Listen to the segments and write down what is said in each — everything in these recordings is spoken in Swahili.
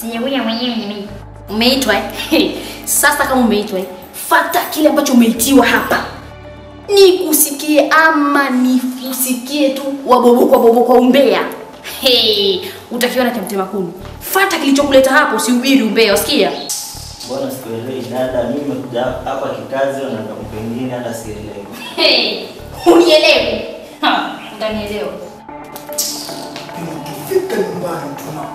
Sijakuja mwenyewe nimeitwa. Umeitwa eh? Sasa kama umeitwa eh, fata kile ambacho umeitiwa hapa. Nikusikie ama nikusikie tu wabobo kwa bobo kwa umbea. Hey, utakiona cha mtema kuni. Fata kilichokuleta hapo, usihubiri umbea, usikia? Mbona sikuelewi dada? Mimi nimekuja hapa kikazi na kama pengine hata sielewi. Hey, unielewi? Ha, utanielewa. Nikifika nyumbani tuna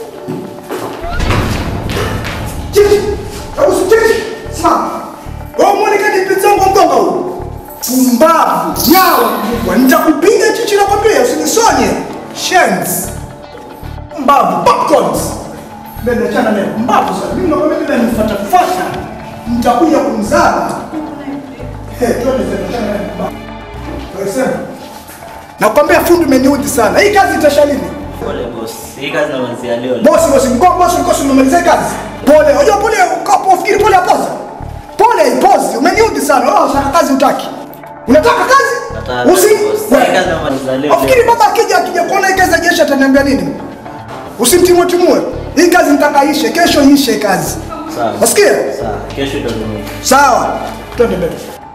Chichi, hebu si chichi, simama. Wewe muone kadi pizza yangu mtonga huyu. Pumbavu, nyawa mkubwa. Nitakupiga chichi na kwambia usinisonye. Shens. Mbavu, popcorns. Mbele achana naye. Mbavu sana. Mimi nakwambia bila nifuata fuata. Nitakuja kumzaba. Eh, twende tena achana naye. Mbavu. Wewe sema. Nakwambia fundi umeniudhi sana. Hii kazi itasha lini? Pole boss. Hii kazi naanzia leo. Bosi, bosi, mko bosi, mko si umemaliza hii kazi? Pole, unajua pole ukapo ufikiri pole apoza. Pole ipozi, umeniudhi sana. Wewe unataka kazi utaki. Unataka kazi? Nataka Usi. boss. Hii wewe. kazi namaliza leo. Ufikiri baba akija akija kuona hii kazi ya jeshi ataniambia nini? Usimtimue timue. Hii kazi nitaka ishe, kesho ishe kazi. Sawa. Wasikia? Sawa. Kesho ndio mimi. Sawa. Twende mbele.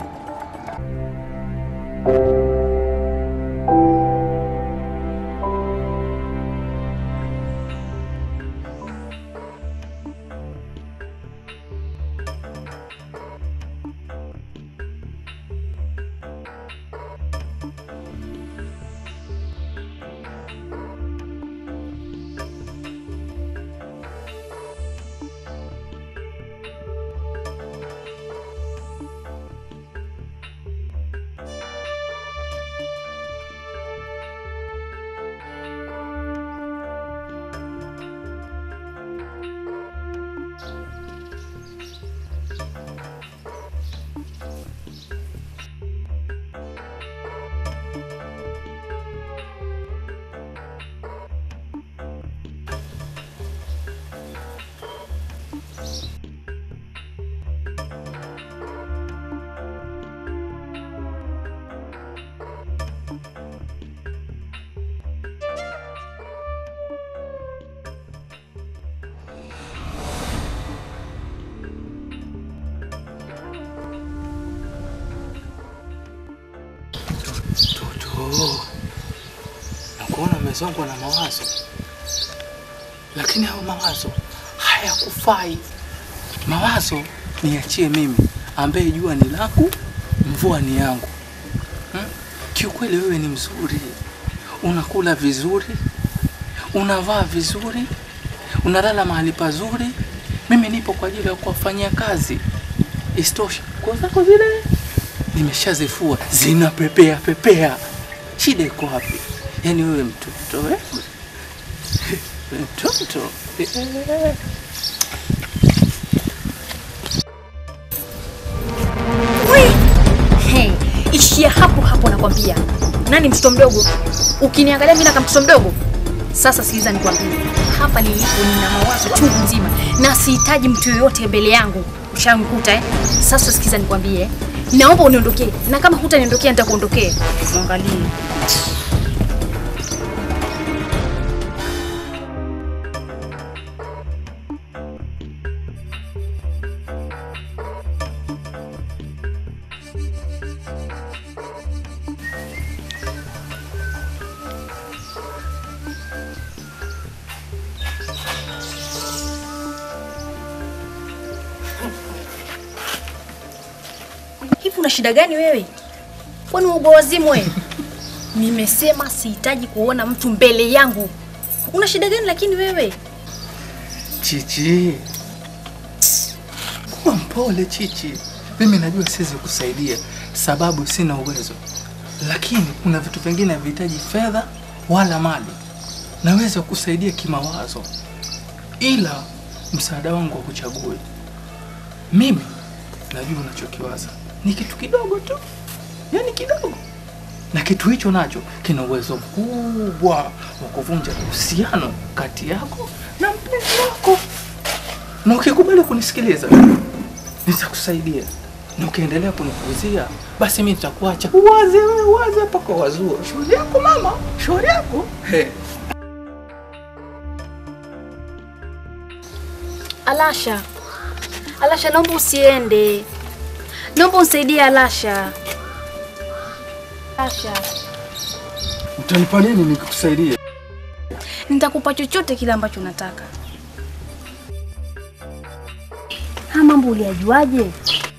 Toto, nakuona umezongwa na mawazo, lakini hayo mawazo hayakufai. Mawazo niachie mimi, ambaye jua ni langu, mvua ni yangu. Hmm? Kiukweli wewe ni mzuri, unakula vizuri, unavaa vizuri, unalala mahali pazuri. Mimi nipo kwa ajili ya kuwafanyia kazi. Isitoshe, nguo zako zile nimeshazifua zinapepea pepea. Shida iko wapi? Yaani wewe mtoto eh? mtoto eh. Hey, ishia hapo hapo nakwambia. Nani mtoto mdogo? Ukiniangalia mimi kama mtoto mdogo? Sasa sikiliza nikwambie. Hapa nilipo nina mawazo chungu nzima na sihitaji mtu yoyote mbele yangu. Ushanikuta eh? Sasa sikiliza nikwambie. Naomba uniondokee. Na kama hutaniondokea nitakuondokea. Muangalie. Hivi una shida gani wewe? Kwani ugo wazimu wewe? Nimesema sihitaji kuona mtu mbele yangu. Una shida gani lakini wewe? Chichi, kuwa mpole Chichi. Mimi najua siwezi kusaidia sababu sina uwezo, lakini kuna vitu vingine havihitaji fedha wala mali. Naweza kusaidia kimawazo, ila msaada wangu wa kuchague mimi. Najua unachokiwaza ni kitu kidogo tu, yani kidogo, na kitu hicho nacho kina uwezo mkubwa wa kuvunja uhusiano kati yako na mpenzi wako, na ukikubali kunisikiliza nitakusaidia, na ukiendelea kunipuuzia basi mimi nitakuacha uwaze wewe, uwaze mpaka wazua. Shauri yako mama, shauri yako. He. Alasha, Alasha, naomba usiende, naomba unisaidie Alasha. Alasha, Utanipa nini nikikusaidia? nitakupa chochote kile ambacho unataka. Haya mambo uliyajuaje?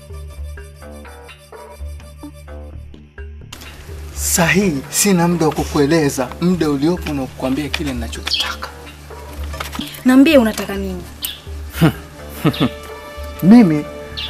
Sahihi, sina muda wa kukueleza. Muda uliopo na kukwambia kile ninachokitaka. Niambie unataka nini? Mimi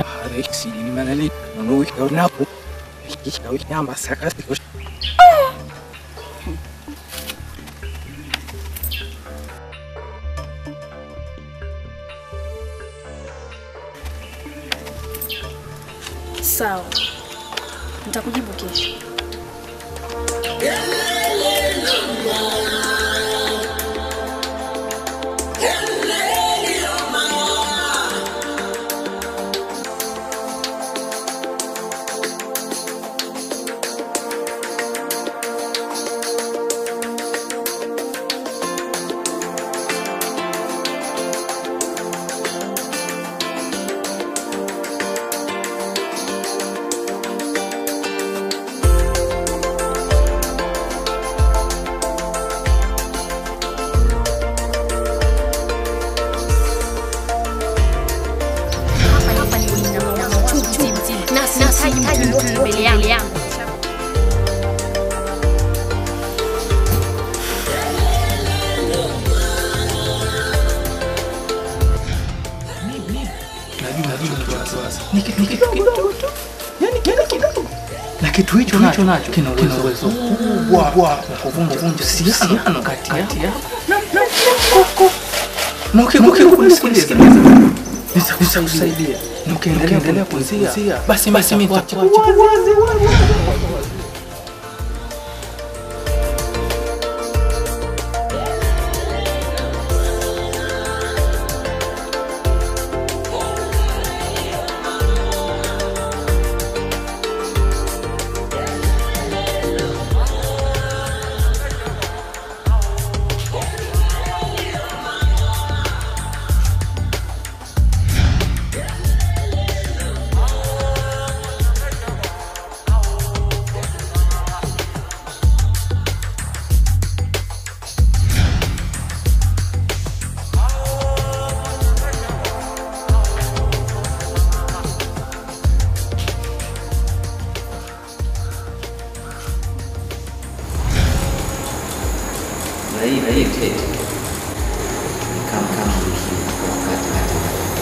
Sawa, nitakujibu kesho. Hapa ni nina mawazo chungu nzima na sihitaji mtu yoyote mbele yangu. najua najua ni wasiwasi. Ni kitu kidogo tu. Yaani kitu kidogo. Na kitu hicho nacho nacho kina uwezo kubwa wa kuvunja uhusiano kati yako na na koko. Na ukikuwa kunisikiliza nitakusaidia. Na ukiendelea kunzia basi basi mimi nitakuacha. na hii na hii tete ni kama kama wiki wakati hata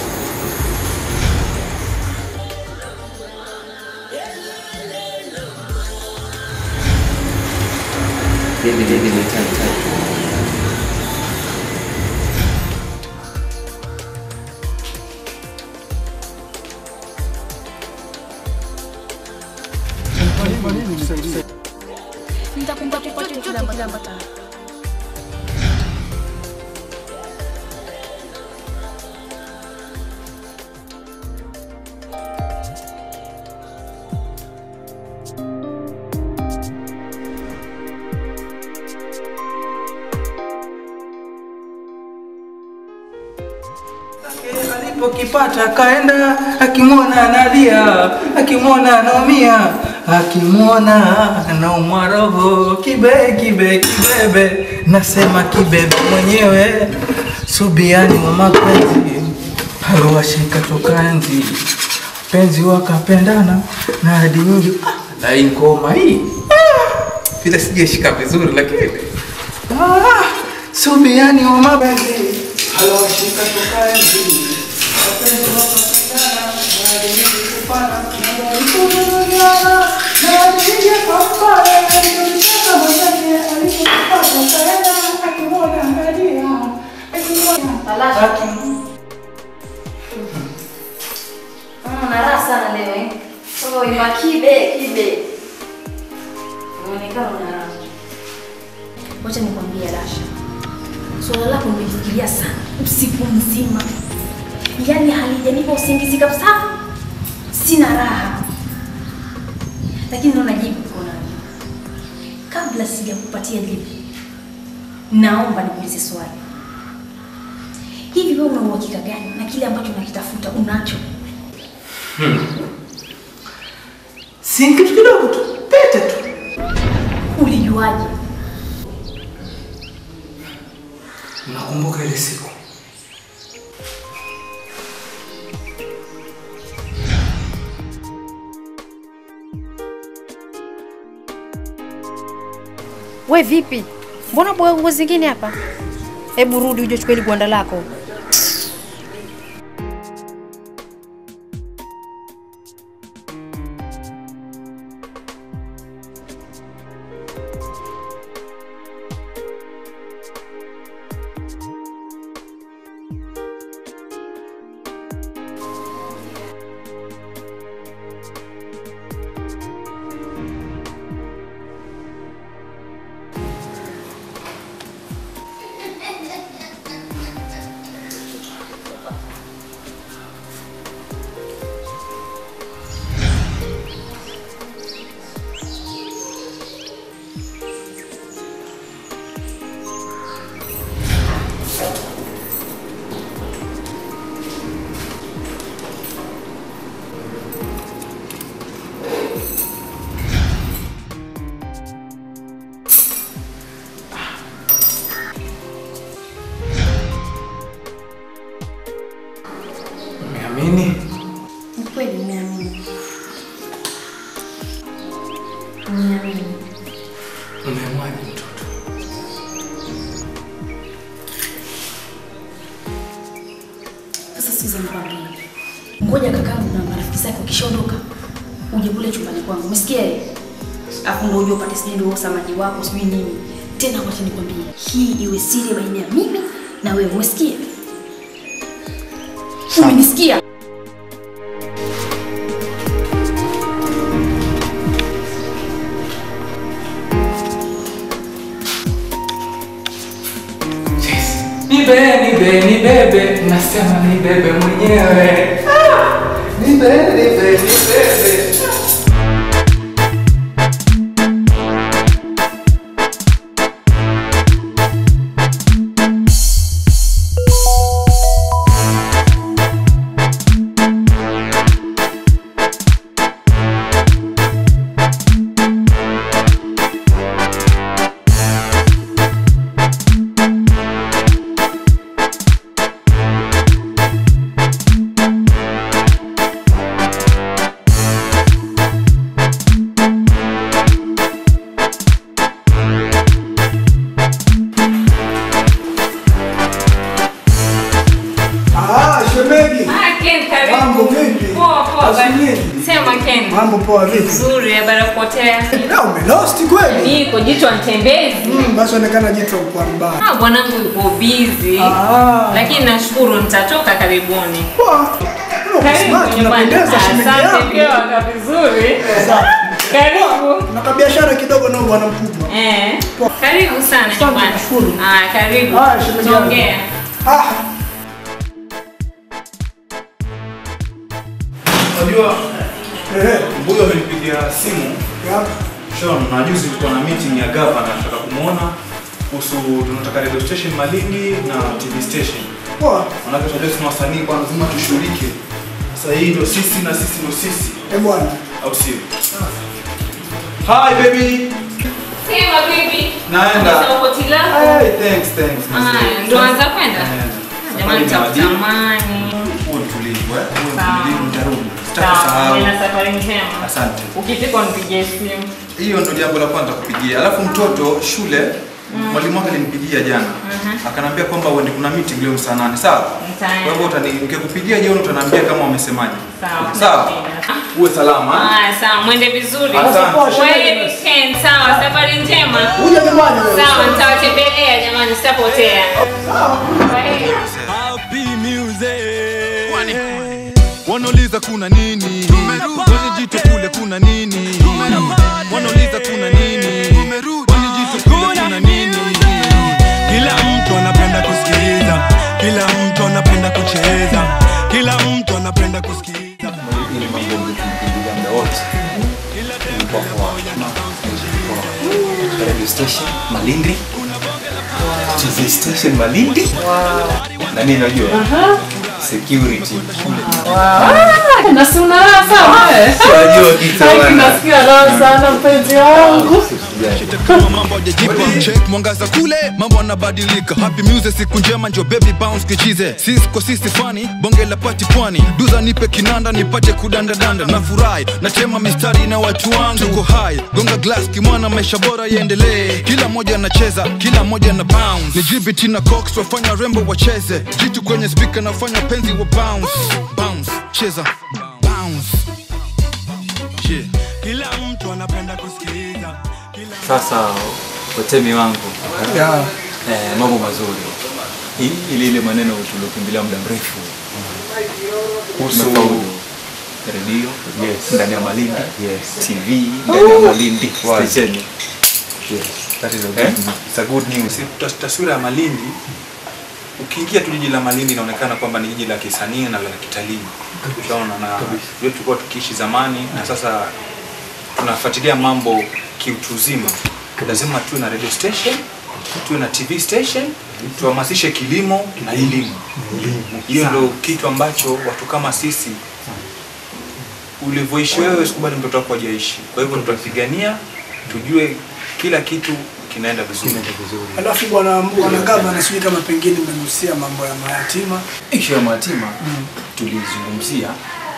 Hivi hivi ni tatu tatu. Nitakumpa chochote kile ambacho Alipokipata kaenda, akimwona analia, akimwona anaumia, akimwona anaumwa roho, kibe kibe kibebe, nasema kibebe mwenyewe, subiani wa mapenzi aliwashika toka enzi, penzi wakapendana na hadi nyingi. Ah, na hii ngoma hii ah, vile sijashika vizuri, lakini ah, subiani wa mapenzi aliwashika toka enzi wapenzi wakapendana na hadi nyingi kupana na walipopendana na hadi nyingi kupana alipotaka mwenyewe alipopata kaenda akimwona analia akimwona Aki- Una raha sana leo eh? Sasa ima kibe kibe. Unaonekana una raha. Wacha nikwambie Rasha. Swala lako nimefikiria sana usiku mzima. Yaani halijanipa usingizi kabisa. Sina raha. Lakini naona jibu uko nalo. Kabla sijakupatia jibu, naomba nikuulize swali. Hivi wewe una uhakika gani na kile ambacho unakitafuta unacho? Si kitu kidogo tu, pete tu. Ulijuaje? Nakumbuka ile siku We vipi? Mbona boga nguo zingine hapa? Hebu rudi uje uchukue ile gwanda lako. umeamini? Ni kweli nimeamini. Nimeamini. Umemwaje mtoto? Sasa sikiza nikwambie. Ngoja kakangu na marafiki zake wakishaondoka uje kule chumbani kwangu. Umesikia? Hapo ndio uje upate sijui ndio samadi wako sijui nini. Tena wacha nikwambie. Hii iwe siri baina ya mimi na wewe. Umesikia? Umenisikia? Nibe, nibe, nibebe, nasema nibebe mwenyewe. Ah! Nibe, nibe, nibebe. Ah, shemeji. Ah, Ken, karibu. Mambo vipi? Poa, poa. ba- Asubuhi. Sema Ken. Mambo poa vipi? Nzuri, habari ya kupotea. Na umelost kweli? Niko jicho mtembezi. Mm, basi onekana jicho kwa mbaya. Ah, bwanangu yuko busy. Ah. Lakini nashukuru nitatoka karibuni. Poa. Karibu Smart, nyumbani. unapendeza shemeji Asante yangu. pia waka vizuri. Sawa. Karibu. Na kabiashara kidogo na bwana mkubwa. Eh. Karibu sana Asante, nyumbani. nashukuru. Ah, karibu. Haya, shemeji yangu. Tuongea. Ah, Unajua eh. mbuyu amenipigia simu Ya. Sean, na juzi tulikuwa na meeting ya gavana, nataka kumuona kuhusu tunataka radio station Malindi na TV station. Poa. Manake tunajua tuna wasanii kwa lazima tushughulike. Sasa hii ndio sisi na sisi ndio sisi, Eh bwana. au sio? Hi baby. Sema bibi. Naenda. Sasa uko tilako. Hey, thanks, thanks. Ah, ndo anza kwenda. Eh, Jamani safari ni takutamani. Uwe mtulivu, eh? Uwe Sawa. mtulivu, nitarudi. Sawa, Sitakusahau. nina safari njema. Asante. Ukifika unipigie simu. Hiyo ndo jambo la kwanza kupigia. Alafu mtoto shule mwalimu wake alimpigia jana akanambia kwamba uende kuna meeting leo saa nane sawa. Nitaenda. Kwa hivyo utani nikikupigia jioni utaniambia kama wamesemaje. Sawa. Sawa. Uwe salama. eh? Ah, sawa, mwende vizuri. Asante. Wewe weekend, sawa, safari njema. Uje nyumbani wewe. Sawa, nitawatembelea jamani, sitapotea. Kwaheri. Happy music. Wanauliza kuna nini? Kwenye jito kule kuna nini? Wanauliza kuna nini? Kwenye jito kule kuna nini? Kila mtu anapenda kusikiliza, kila mtu anapenda kucheza, kila mtu anapenda kusikiliza. Radio station Malindi TV station Malindi na mimi najua security Ah, na si una raha sawa eh? Unajua kitu Ai, bwana. nasikia raha sana mpenzi wangu. kama mambo hajajipa check mwangaza kule mambo yanabadilika happy music siku njema njo baby bounce kichize sisi kwa sisi fani bonge la pati pwani duza nipe kinanda nipate kudandadanda na furahi natema mistari na watu wangu tuko high gonga glass kimwana maisha bora yaendelee kila moja anacheza kila moja na bounce ni GBT na Cox wafanya rembo wacheze jitu kwenye speaker nafanya penzi wa bounce bounce cheza bounce yeah. kila mtu anapenda kusikiliza sasa watemi wangu Yeah. eh, mambo mazuri I- ile ile maneno tuliokimbilia muda mrefu kuhusu redio ndani ya malindi tv ndani ya malindi stesheni Eh? It's a good news. Tas- Taswira ya Malindi, ukiingia tu jiji la Malindi inaonekana kwamba ni jiji la kisanii na la kitalii. Utaona na vile tulikuwa tukiishi zamani na sasa tunafuatilia mambo kiutu uzima. Lazima tuwe na radio station, tuwe na TV station, tuhamasishe kilimo na elimu. Hiyo ndio kitu ambacho watu kama sisi ulivyoishi wewe siku bado mtoto wako hajaishi. Kwa hivyo tutapigania tujue kila kitu kinaenda vizuri. Alafu bwana bwana gavana, sijui kama pengine mmegusia mambo ya mayatima. ishu ya mayatima tulizungumzia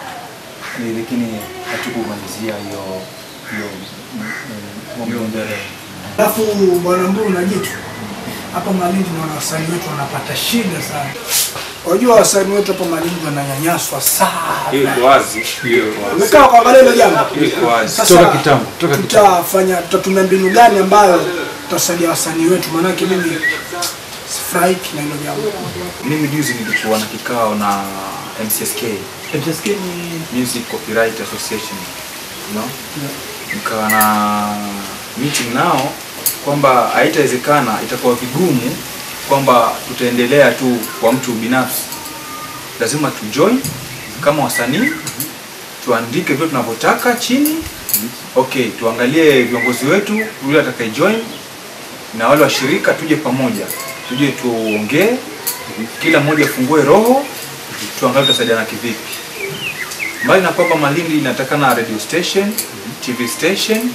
eh, lakini hatukumalizia hiyo hiyo mm, mm, mambo mbele. Alafu bwana Mburu na jitu hapa Malindi naona wasanii wetu wanapata shida sana. Wajua wasanii wetu hapa Malindi wananyanyaswa Hiyo sana. iko wazi. Hiyo iko wazi. Umekaa kuangalia hilo jambo? Hiyo iko wazi. Sasa Toka kitambo, toka kitambo. tutafanya tutatumia mbinu gani ambayo tutasaidia wasanii wetu? Maanake mimi sifurahiki na hilo jambo. Mimi juzi nilikuwa na kikao na MCSK. MCSK ni Music Copyright Association. You know? Nikawa na meeting nao kwamba haitawezekana, itakuwa vigumu kwamba tutaendelea tu kwa mtu binafsi. Lazima tujoin kama wasanii, tuandike vile tunavyotaka chini. Okay, tuangalie viongozi wetu yule atakayejoin na wale washirika, tuje pamoja, tuje tuongee, kila mmoja afungue roho, tuangalie tutasaidiana kivipi. Mbali na kwamba Malindi inatakana radio station, TV station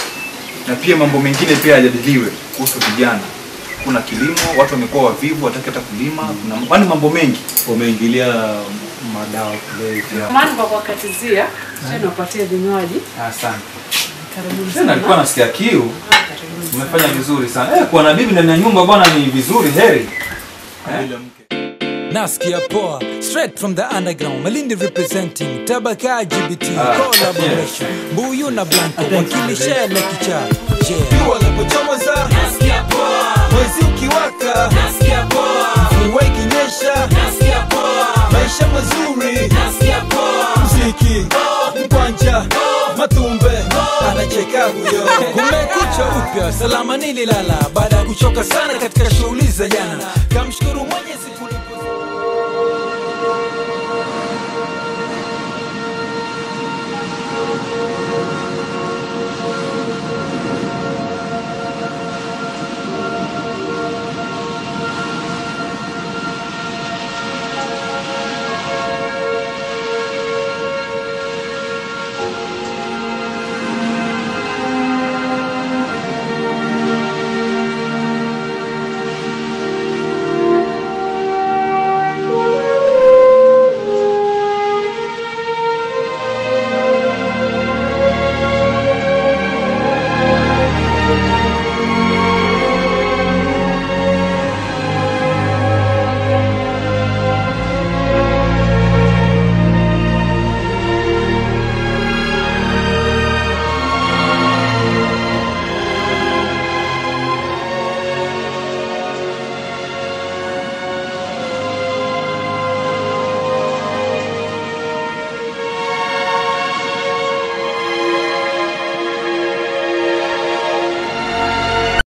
na pia mambo mengine pia yajadiliwe kuhusu vijana. Kuna kilimo, watu wamekuwa wavivu, wataki hata kulima, kuna yaani mambo mengi wameingilia madawa kulevya. Samahani kwa kuwakatizia, tena upatie vinywaji. Asante. Karibuni Tena nilikuwa sana. nasikia kiu. Umefanya vizuri sana. Eh, kuwa na bibi ndani ya nyumba bwana ni vizuri, heri. Eh? Nasikia poa straight from the underground Malindi representing Tabaka GBT Ah, collaboration Mbuyu na Blanco wakilisha lekicha yeah. jua linapochomoza nasikia poa, mwezi ukiwaka nasikia poa, mvua ikinyesha nasikia poa, maisha mazuri nasikia poa, mziki mkwanja matumbe anacheka huyo Kumekucha upya salama nililala baada ya kuchoka sana katika shughuli za jana kamshukuru mwenye